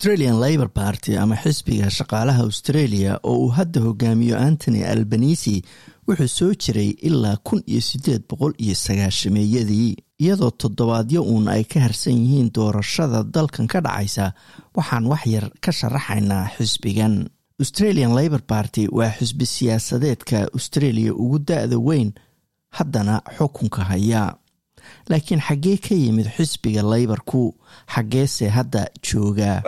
australian labor party ama xisbiga shaqaalaha australia oo uu hadda hogaamiyo antony albanisi wuxuu soo jiray ilaa kun iyo siddeed boqol iyo sagaashameeyadii iyadoo toddobaadyo uun ay ka harsan yihiin doorashada dalkan ka dhacaysa waxaan wax yar ka sharaxaynaa xisbigan australian labor party waa xisbi siyaasadeedka australia ugu da-da weyn haddana xukunka haya laakiin xaggee ka yimid xisbiga laybarku xaggeese hadda jooga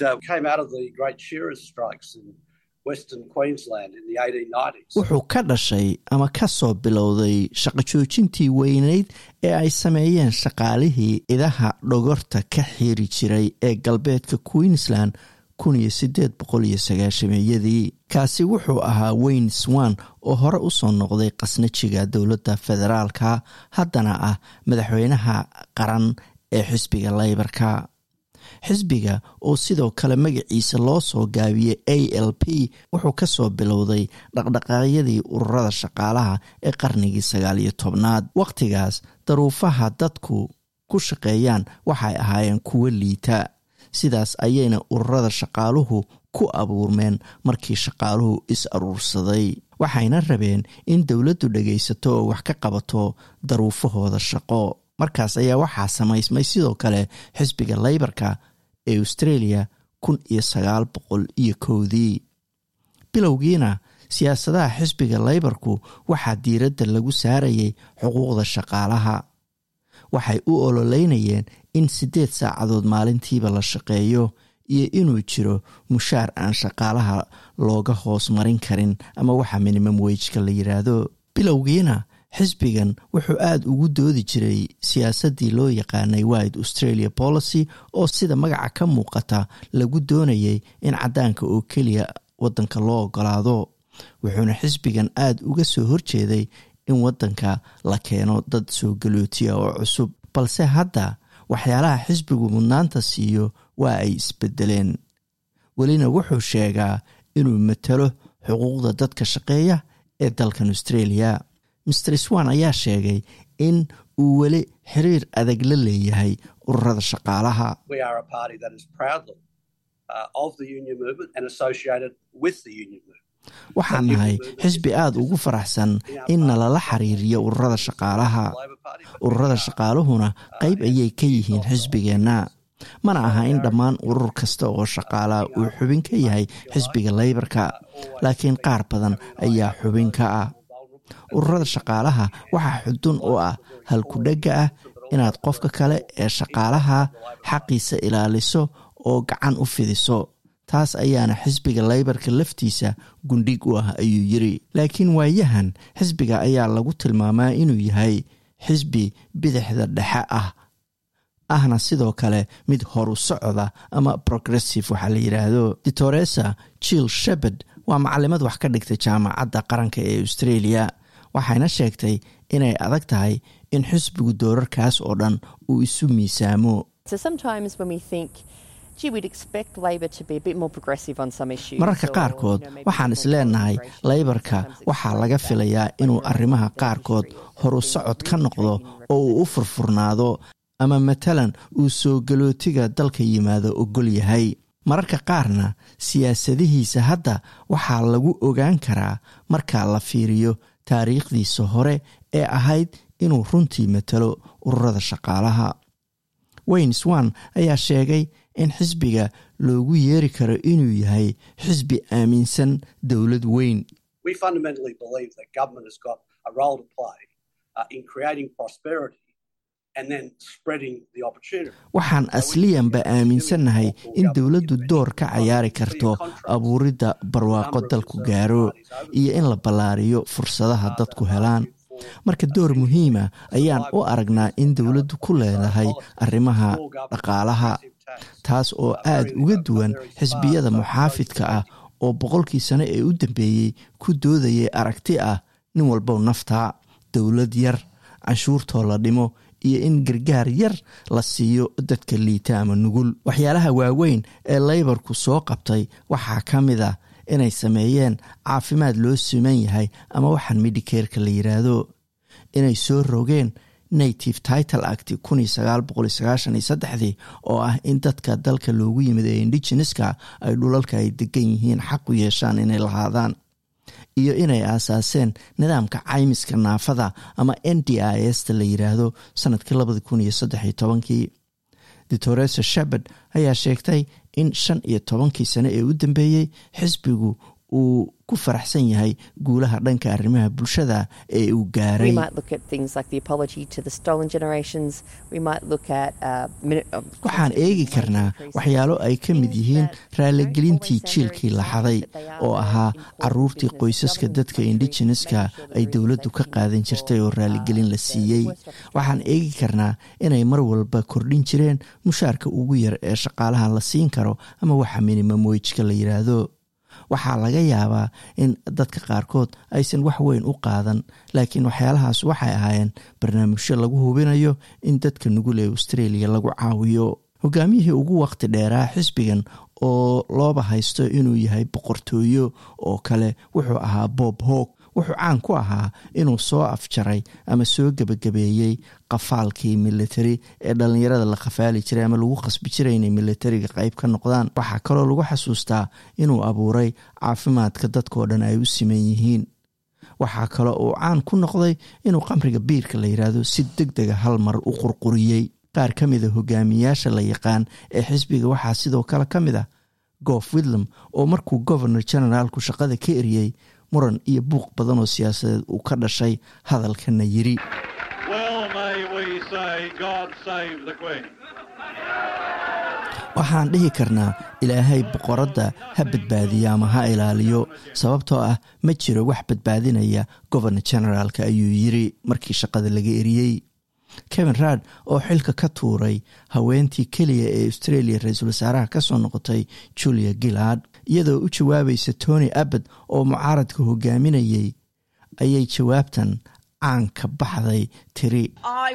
wuxuu ka dhashay ama ka soo bilowday shaqo joojintii weyneyd ee ay sameeyeen shaqaalihii idaha dhogorta ka xiri jiray ee galbeedka queensland kun iyo siddeed boqol iyo sagaashameeyadii kaasi wuxuu ahaa wayne swan oo hore u soo noqday qasnajiga dowladda federaalka haddana ah madaxweynaha qaran ee xisbiga laybarka xisbiga oo sidoo kale magaciisa loo soo gaabiyey a l p wuxuu ka soo bilowday dhaqdhaqaaqyadii ururada shaqaalaha ee qarnigii sagaal iyo tobnaad wakhtigaas daruufaha dadku ku shaqeeyaan waxay ahaayeen kuwo liita sidaas ayayna ururada shaqaaluhu ku abuurmeen markii shaqaaluhu is aruursaday waxayna rabeen in dowladdu dhagaysato oo wax ka qabato daruufahooda shaqo markaas ayaa waxaa samaysmay sidoo kale xisbiga laybarka ee australia kun iyo sagaal boqol iyo kowdii bilowgiina siyaasadaha xisbiga laybarku waxaa diiradda lagu saarayay xuquuqda shaqaalaha waxay u ololeynayeen in siddeed saacadood maalintiiba la shaqeeyo iyo inuu jiro mushaar aan shaqaalaha looga hoos marin karin ama waxa minimum wejka la yiraahdo bilowgiina xisbigan wuxuu aada ugu doodi jiray siyaasaddii loo yaqaanay wide australia policy oo sida magaca ka muuqata lagu doonayay in caddaanka oo keliya waddanka loo ogolaado wuxuuna xisbigan aada uga soo horjeeday in waddanka la keeno dad soo galootiya oo cusub balse hadda waxyaalaha xisbigu mudnaanta siiyo waa ay isbedeleen welina wuxuu sheegaa inuu matalo xuquuqda dadka shaqeeya ee dalkan australia master swan ayaa sheegay in uu weli xiriir adag la leeyahay ururada shaqaalaha waxaan nahay xisbi aada ugu faraxsan in nalala xiriiriyo ururada shaqaalaha ururada shaqaaluhuna qeyb ayay ka yihiin xisbigeenna mana aha in dhammaan urur kasta oo shaqaalaha uu xubin ka yahay xisbiga laybarka laakiin qaar badan ayaa xubin ka ah ururada shaqaalaha waxaa xudun oo ah halkudhegga ah inaad qofka kale ee shaqaalaha xaqiisa ilaaliso oo gacan u fidiso taas ayaana xisbiga laybarka laftiisa gundhig u ah ayuu yiri laakiin waayahan xisbiga ayaa lagu tilmaamaa inuu yahay xisbi bidixda dhexe ah ahna sidoo kale mid horu socda ama progressive waxaa la yidhaahdo ditoresa jill shepard waa macalimad wax ka dhigtay jaamacadda qaranka ee australia waxayna sheegtay inay adag tahay in xisbigu doorarkaas oo dhan uu isu miisaamo mararka qaarkood waxaan isleenahay laybarka waxaa laga filayaa inuu arrimaha qaarkood horu socod ka noqdo oo uu u furfurnaado ama matalan uu soo galootiga dalka yimaado ogol yahay mararka qaarna siyaasadihiisa hadda waxaa lagu ogaan karaa marka la fiiriyo taariikhdiisa hore ee ahayd inuu runtii matalo ururada shaqaalaha wayne swan ayaa sheegay in xisbiga loogu yeeri karo inuu yahay xisbi aaminsan dowlad weyn waxaan asliyanba aaminsannahay in dowladdu door ka cayaari karto abuuridda barwaaqo dalku gaaro iyo in la ballaariyo fursadaha dadku helaan marka door muhiima ayaan u aragnaa in dowladdu ku leedahay arrimaha dhaqaalaha taas oo aad uga duwan xisbiyada muxaafidka ah oo boqolkii sano ee u dambeeyey ku doodayay aragti ah nin walbow naftaa dowlad yar canshuurtoo la dhimo iyo in gargaar yar la siiyo dadka liita ama nugul waxyaalaha waaweyn ee laybarku soo qabtay waxaa ka mid ah inay sameeyeen caafimaad loo siman yahay ama waxaan midhikeerka la yiraahdo inay soo rogeen native title act dii oo ah in dadka dalka loogu yimid ee indigeneska ay dhulalka ay degan yihiin xaq u yeeshaan inay lahaadaan iyo inay aasaaseen nidaamka caymiska naafada ama n d i s ta la yiraahdo sanadkii labadi kun iyo saddex iyo tobankii doctoresa shepard ayaa sheegtay in shan iyo tobankii sane ee u dambeeyey xisbigu uu ku faraxsan yahay guulaha dhanka arrimaha bulshada ee uu gaaray waxaan eegi karnaa waxyaalo ay ka mid yihiin raaligelintii jiilkii laxaday oo ahaa caruurtii qoysaska dadka indigeneska ay dowladdu ka qaadan jirtay oo raaligelin la siiyey waxaan eegi karnaa inay mar walba kordhin jireen mushaarka ugu yar ee shaqaalaha la siin karo ama waxa minimum wejka la yiraahdo waxaa laga yaabaa in dadka qaarkood aysan wax weyn u qaadan laakiin waxyaalahaas waxay ahaayeen barnaamijyo lagu hubinayo in dadka nugul ee australia lagu caawiyo hogaamiyihii ugu waqti dheeraa xisbigan oo looba haysto inuu yahay boqortooyo oo kale wuxuu ahaa bob hawk wuxuu caan ku ahaa inuu soo afjaray ama soo gebagabeeyey qafaalkii military ee dhallinyarada la qafaali jiray ama lagu qasbi jiray inay militariga qeyb ka noqdaan waxaa kaloo lagu xasuustaa inuu abuuray caafimaadka dadkao dhan ay u siman yihiin waxaa kaloo uu caan ku noqday inuu qamriga biirka la yiraahdo si deg dega hal mar u qurquriyey qaar ka mida hogaamiyaasha la yaqaan ee xisbiga waxaa sidoo kale ka mid ah goof widlam oo markuu governor generaalku shaqada ka eriyey muran iyo buuq badan oo siyaasadeed uu ka dhashay hadalkana yiri waxaan dhihi karnaa ilaahay boqoradda ha badbaadiyo ama ha ilaaliyo sababtoo ah ma jiro wax badbaadinaya governor generaalka ayuu yiri markii shaqada laga eriyey kevin raad oo xilka ka tuuray haweentii keliya ee australia ra-iisul wasaaraha kasoo noqotay julia gillard iyadoo u jawaabaysa tony abbad oo mucaaradka hogaaminayay ayay jawaabtan caan ka baxday tiri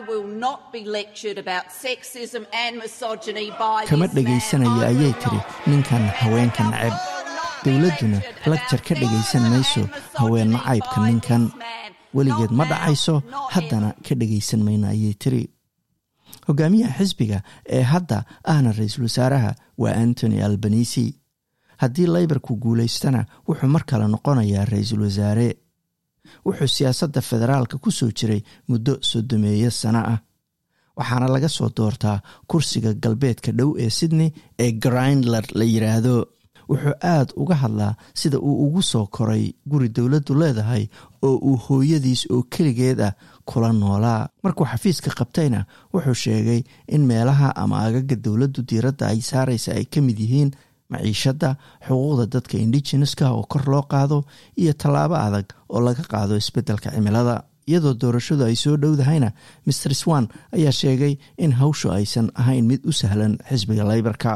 kama dhegaysanaya ayay tiri ninkan haweenka nacab dowladduna lagjar ka dhegaysan mayso haween nacaybka ninkan weligeed ma dhacayso haddana ka dhegaysan mayna ayay tiri hogaamiyaha xisbiga ee hadda ahna ra-iisul wasaaraha waa antony albanisi haddii laybarku guulaystana wuxuu mar kale noqonayaa ra-iisul wasaare wuxuu siyaasadda federaalka ku soo jiray muddo soddomeeyo sano ah waxaana laga soo doortaa kursiga galbeedka dhow ee sydney ee grindler la yiraahdo wuxuu aad uga hadlaa sida uu ugu soo koray guri dowladdu leedahay oo uu hooyadiis oo keligeed ah kula noolaa markuu xafiiska qabtayna wuxuu sheegay in meelaha ama agaga dowladdu diiradda ay saaraysa ay ka mid yihiin maciishadda xuquuqda dadka indigeneska oo kor loo qaado iyo tallaabo adag oo laga qaado isbeddelka cimilada iyadoo doorashadu ay soo dhowdahayna master swan ayaa sheegay in hawshu aysan ahayn mid u sahlan xisbiga laybarka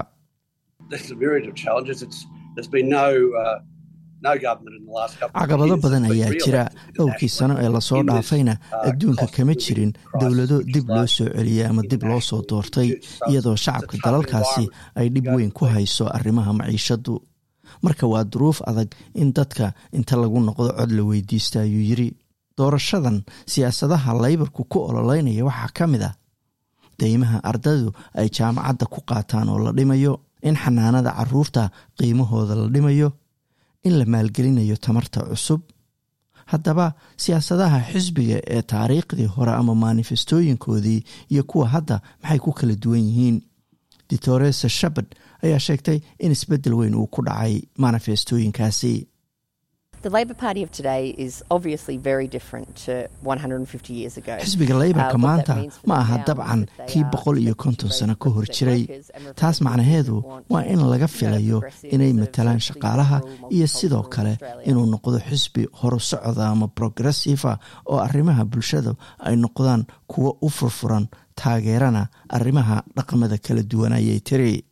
caqabado badan ayaa jira dhowrkii sano ee lasoo dhaafayna adduunka kama jirin dowlado dib loo soo celiyey ama dib loo soo doortay iyadoo shacabka dalalkaasi ay dhib weyn ku hayso arrimaha maciishadu marka waa duruuf adag in dadka inta lagu noqdo cod la weydiista ayuu yiri doorashadan siyaasadaha laybarku ku ololeynaya waxaa ka mid ah deymaha ardaydu ay jaamacadda ku qaataan oo la dhimayo in xanaanada caruurta qiimahooda la dhimayo in la maalgelinayo tamarta cusub haddaba siyaasadaha xisbiga ee taariikhdii hore ama manifestooyinkoodii iyo kuwa hadda maxay ku kala duwan yihiin ditoresa shapard ayaa sheegtay in isbeddel weyn uu ku dhacay manifestooyinkaasi xisbiga laybarka maanta ma aha dabcan kii boqol iyo konton sano ka hor jiray taas macnaheedu waa in laga filayo inay matalaan shaqaalaha iyo sidoo kale inuu noqdo xisbi horu socda ama progressiva oo arrimaha bulshada ay noqdaan kuwo u furfuran taageerana arrimaha dhaqamada kala duwan ayay tiri